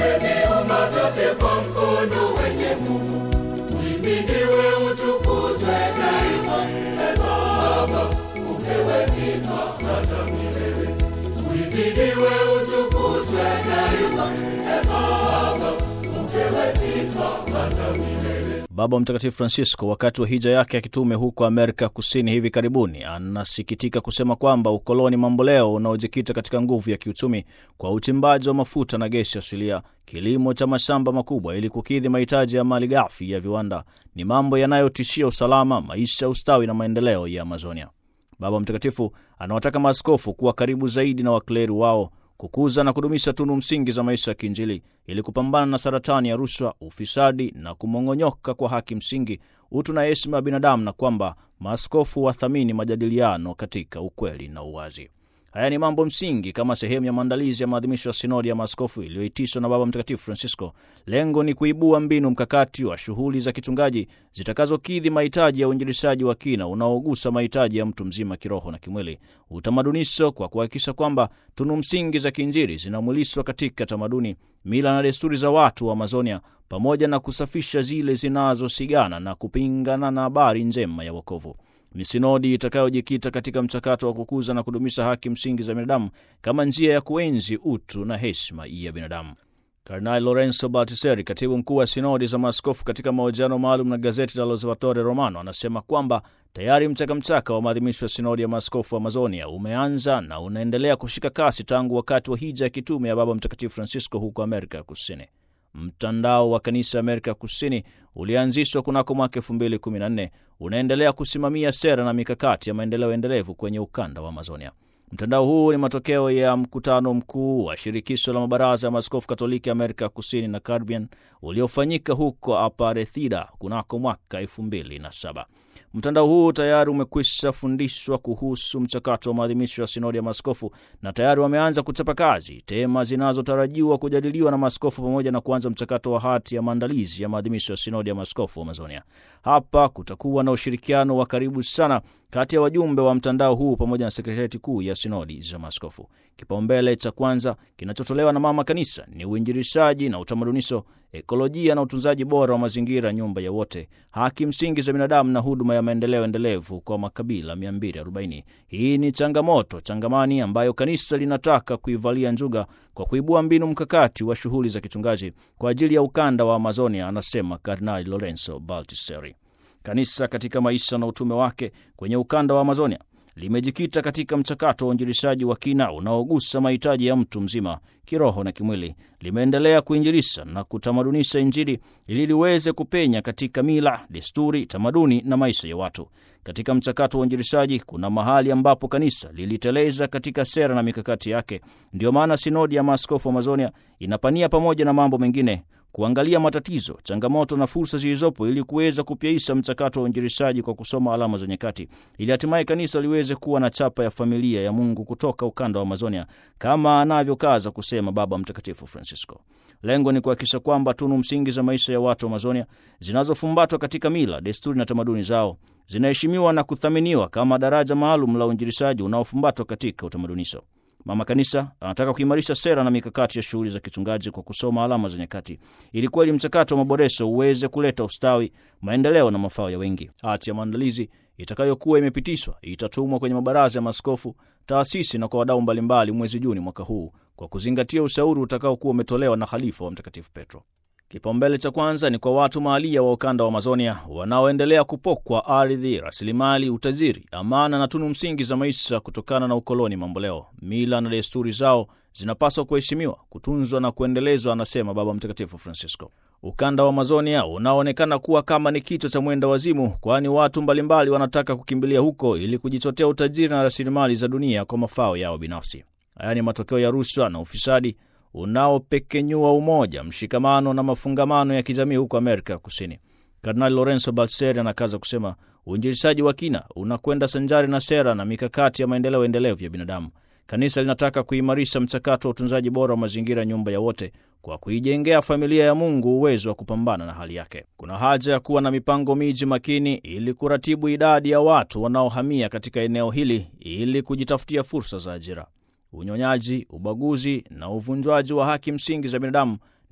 umeviumba vyote kwa mkono wenye nguvu. Uhimidiwe, utukuzwe daima. E Baba, upewe sifa hata milele. Uhimidiwe, utukuzwe daima. E Baba, upewe sifa hata milele. Baba Mtakatifu Francisco wakati wa hija yake ya kitume huko Amerika Kusini hivi karibuni, anasikitika kusema kwamba ukoloni mamboleo unaojikita katika nguvu ya kiuchumi kwa uchimbaji wa mafuta na gesi asilia, kilimo cha mashamba makubwa ili kukidhi mahitaji ya mali ghafi ya viwanda, ni mambo yanayotishia usalama, maisha, ustawi na maendeleo ya Amazonia. Baba Mtakatifu anawataka maaskofu kuwa karibu zaidi na wakleri wao kukuza na kudumisha tunu msingi za maisha ya kiinjili ili kupambana na saratani ya rushwa, ufisadi na kumong'onyoka kwa haki msingi, utu na heshima ya binadamu, na kwamba maaskofu wathamini majadiliano katika ukweli na uwazi. Haya ni mambo msingi kama sehemu ya maandalizi ya maadhimisho ya sinodi ya maaskofu iliyoitishwa na Baba Mtakatifu Francisco. Lengo ni kuibua mbinu mkakati wa shughuli za kichungaji zitakazokidhi mahitaji ya uinjilishaji wa kina unaogusa mahitaji ya mtu mzima kiroho na kimwili, utamadunisho, kwa kuhakikisha kwamba tunu msingi za kiinjili zinamwilishwa katika tamaduni, mila na desturi za watu wa Amazonia, pamoja na kusafisha zile zinazosigana na kupingana na habari njema ya wokovu. Ni sinodi itakayojikita katika mchakato wa kukuza na kudumisha haki msingi za binadamu kama njia ya kuenzi utu na heshima ya binadamu. Kardinali Lorenzo Baltiseri, katibu mkuu wa sinodi za maaskofu, katika mahojiano maalum na gazeti la L'Osservatore Romano, anasema kwamba tayari mchakamchaka wa maadhimisho ya sinodi ya maaskofu wa Amazonia umeanza na unaendelea kushika kasi tangu wakati wa hija ya kitume ya Baba Mtakatifu Francisco huko Amerika ya Kusini. Mtandao wa kanisa Amerika ya Kusini ulianzishwa kunako mwaka elfu mbili kumi na nne unaendelea kusimamia sera na mikakati ya maendeleo endelevu kwenye ukanda wa Amazonia. Mtandao huu ni matokeo ya mkutano mkuu wa shirikisho la mabaraza ya maaskofu Katoliki Amerika ya Kusini na Caribbean uliofanyika huko Aparecida kunako mwaka elfu mbili na saba. Mtandao huu tayari umekwisha fundishwa kuhusu mchakato wa maadhimisho ya sinodi ya maaskofu na tayari wameanza kuchapa kazi tema zinazotarajiwa kujadiliwa na maaskofu pamoja na kuanza mchakato wa hati ya maandalizi ya maadhimisho ya sinodi ya maaskofu wa Amazonia. Hapa kutakuwa na ushirikiano wa karibu sana kati ya wajumbe wa mtandao huu pamoja na sekretarieti kuu ya sinodi za maaskofu. Kipaumbele cha kwanza kinachotolewa na mama kanisa ni uinjilishaji na utamadunisho, ekolojia na utunzaji bora wa mazingira, nyumba ya wote, haki msingi za binadamu na huduma ya maendeleo endelevu kwa makabila 240. Hii ni changamoto changamani ambayo kanisa linataka kuivalia njuga kwa kuibua mbinu mkakati wa shughuli za kichungaji kwa ajili ya ukanda wa Amazonia, anasema Kardinali Lorenzo Baltiseri. Kanisa katika maisha na utume wake kwenye ukanda wa Amazonia limejikita katika mchakato wa uinjilishaji wa kina unaogusa mahitaji ya mtu mzima kiroho na kimwili. Limeendelea kuinjilisha na kutamadunisha Injili ili liweze kupenya katika mila, desturi, tamaduni na maisha ya watu. Katika mchakato wa uinjilishaji kuna mahali ambapo kanisa liliteleza katika sera na mikakati yake. Ndiyo maana sinodi ya maaskofu Amazonia inapania pamoja na mambo mengine kuangalia matatizo, changamoto na fursa zilizopo ili kuweza kupyaisha mchakato wa uinjilishaji kwa kusoma alama za nyakati, ili hatimaye kanisa liweze kuwa na chapa ya familia ya Mungu kutoka ukanda wa Amazonia kama anavyokaza kusema Baba Mtakatifu Francisco. Lengo ni kuhakikisha kwamba tunu msingi za maisha ya watu wa Amazonia zinazofumbatwa katika mila, desturi na tamaduni zao zinaheshimiwa na kuthaminiwa kama daraja maalum la uinjilishaji unaofumbatwa katika utamadunisho. Mama Kanisa anataka kuimarisha sera na mikakati ya shughuli za kichungaji kwa kusoma alama za nyakati, ili kweli mchakato wa maboresho uweze kuleta ustawi, maendeleo na mafao ya wengi. Hati ya maandalizi itakayokuwa imepitishwa itatumwa kwenye mabaraza ya maaskofu, taasisi na kwa wadau mbalimbali mwezi Juni mwaka huu, kwa kuzingatia ushauri utakaokuwa umetolewa na Khalifa wa Mtakatifu Petro. Kipaumbele cha kwanza ni kwa watu mahalia wa ukanda wa Amazonia wanaoendelea kupokwa ardhi, rasilimali, utajiri, amana na tunu msingi za maisha kutokana na ukoloni mamboleo. Mila na desturi zao zinapaswa kuheshimiwa, kutunzwa na kuendelezwa, anasema Baba Mtakatifu Francisco. Ukanda wa Amazonia unaoonekana kuwa kama ni kichwa cha mwenda wazimu, kwani watu mbalimbali wanataka kukimbilia huko ili kujichotea utajiri na rasilimali za dunia kwa mafao yao binafsi. Haya ni matokeo ya rushwa na ufisadi unaopekenyua umoja, mshikamano na mafungamano ya kijamii huko Amerika ya Kusini. Kardinali Lorenzo Balseri anakaza kusema uinjilishaji wa kina unakwenda sanjari na sera na mikakati ya maendeleo endelevu ya binadamu. Kanisa linataka kuimarisha mchakato wa utunzaji bora wa mazingira, nyumba ya wote, kwa kuijengea familia ya Mungu uwezo wa kupambana na hali yake. Kuna haja ya kuwa na mipango miji makini ili kuratibu idadi ya watu wanaohamia katika eneo hili ili kujitafutia fursa za ajira. Unyonyaji, ubaguzi na uvunjwaji wa haki msingi za binadamu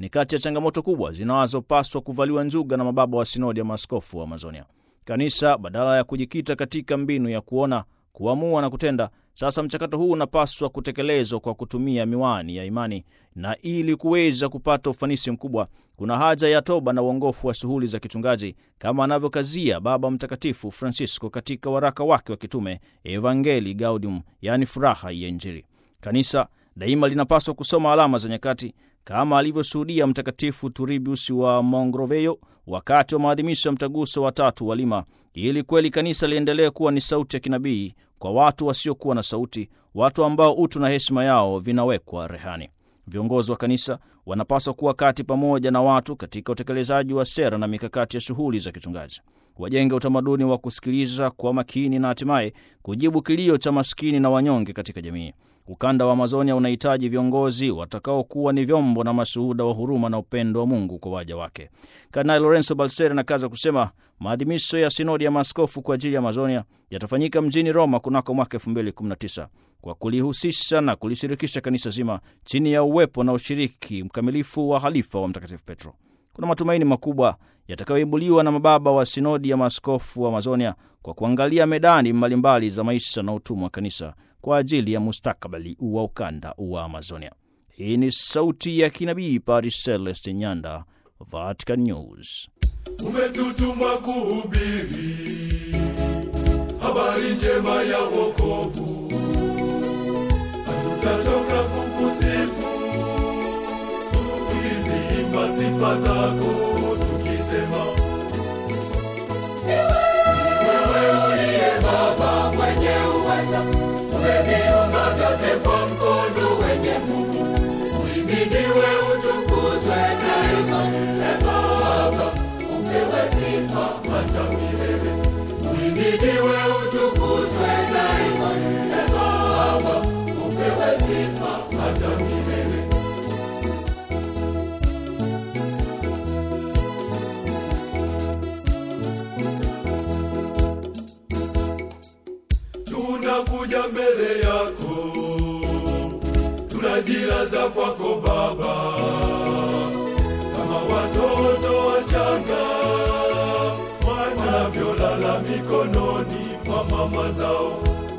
ni kati ya changamoto kubwa zinazopaswa kuvaliwa njuga na mababa wa sinodi ya maaskofu wa Amazonia. Kanisa badala ya kujikita katika mbinu ya kuona, kuamua na kutenda, sasa mchakato huu unapaswa kutekelezwa kwa kutumia miwani ya imani, na ili kuweza kupata ufanisi mkubwa, kuna haja ya toba na uongofu wa shughuli za kichungaji, kama anavyokazia Baba Mtakatifu Francisco katika waraka wake wa kitume Evangelii Gaudium, yaani furaha ya Injili. Kanisa daima linapaswa kusoma alama za nyakati kama alivyoshuhudia Mtakatifu Turbius wa Mogrovejo wakati wa maadhimisho ya mtaguso wa tatu wa Lima, ili kweli kanisa liendelee kuwa ni sauti ya kinabii kwa watu wasiokuwa na sauti, watu ambao utu na heshima yao vinawekwa rehani. Viongozi wa kanisa wanapaswa kuwa kati pamoja na watu katika utekelezaji wa sera na mikakati ya shughuli za kichungaji, wajenge utamaduni wa kusikiliza kwa makini na hatimaye kujibu kilio cha maskini na wanyonge katika jamii. Ukanda wa Amazonia unahitaji viongozi watakaokuwa ni vyombo na mashuhuda wa huruma na upendo wa Mungu kwa waja wake. Kardinali Lorenzo Balseri anakaza kusema maadhimisho ya sinodi ya maaskofu kwa ajili ya Amazonia yatafanyika mjini Roma kunako mwaka 2019 kwa kulihusisha na kulishirikisha kanisa zima chini ya uwepo na ushiriki mkamilifu wa halifa wa Mtakatifu Petro. Kuna matumaini makubwa yatakayoibuliwa na mababa wa sinodi ya maaskofu wa Amazonia kwa kuangalia medani mbalimbali za maisha na utumwa wa kanisa kwa ajili ya mustakabali wa ukanda wa Amazonia. Hii ni sauti ya kinabii Paris Celeste Nyanda, Vatican News. umetutuma kuhubiri habari njema ya wokovu, hatutachoka kukusifu tukiziimba sifa zako tukisema, wewe uliye Baba mwenye uweza, umeviumba vyote kwa mkono wenye nguvu, uhimidiwe utukuzwe daima. E Baba, upewe sifa hata milele, uhimidiwe utukuzwe daima. E Baba, upewe sifa hata milele. tunakuja mbele yako, tunajilaza kwako Baba, kama watoto wachanga wanavyolala mikononi mwa mama zao.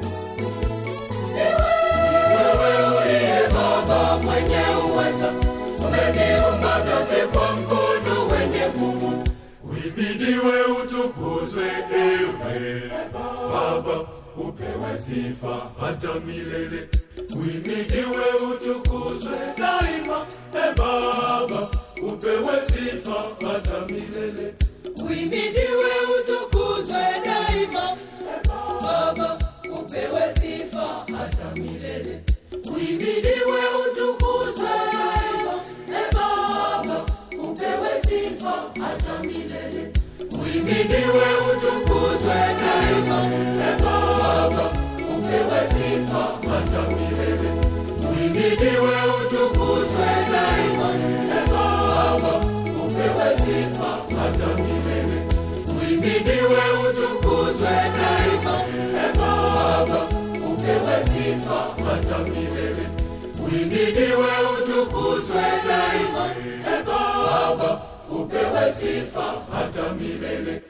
Wewe uliye Baba mwenye uweza, umeviumba vyote kwa mkono wenye nguvu, uhimidiwe utukuzwe, ewe Baba, upewe sifa hata milele, uhimidiwe utukuzwe daima. E Baba, upewe sifa hata milele. Uhimidiwe utukuzwe daima. Baba, upewe sifa hata milele. Uhimidiwe utukuzwe daima. E Baba, upewe sifa hata milele. Uhimidiwe utukuzwe daima. E Baba, upewe sifa hata milele. Uhimidiwe utukuzwe daima. E Baba, upewe sifa hata milele. Uhimidiwe utukuzwe daima. E Baba, upewe sifa hata milele. Uhimidiwe utukuzwe daima. E Baba, upewe sifa hata milele.